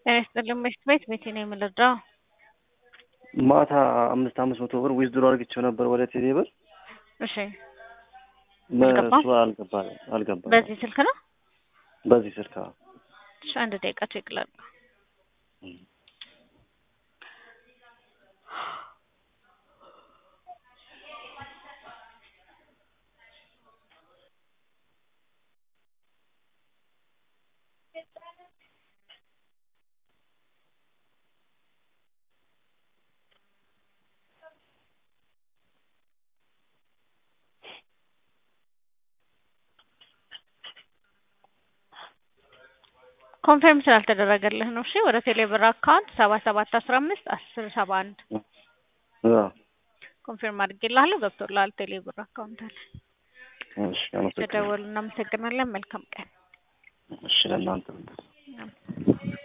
ጤና ይስጥልኝ ምሽት ቤት ቤቴ ነው የምንረዳው። ማታ አምስት አምስት መቶ ብር ዊዝድሮ አድርግቼው ነበር ወደ ቴሌ ብር እሺ አልገባም? እሱ አልገባም አልገባም። በዚህ ስልክ ነው? በዚህ ስልክ አዎ። እሺ አንድ ደቂቃ ቼክ ላድርግ። ኮንፈርም ስላልተደረገልህ ነው። እሺ ወደ ቴሌብር አካውንት ሰባ ሰባት አስራ አምስት አስር ሰባ አንድ አዎ። ኮንፊርም አድርጌልሃለሁ። ገብቶልሃል ቴሌብር አካውንት አለ። እሺ አመሰግናለሁ። ተደወሉ። እናመሰግናለን። መልካም ቀን። እሺ ለእናንተ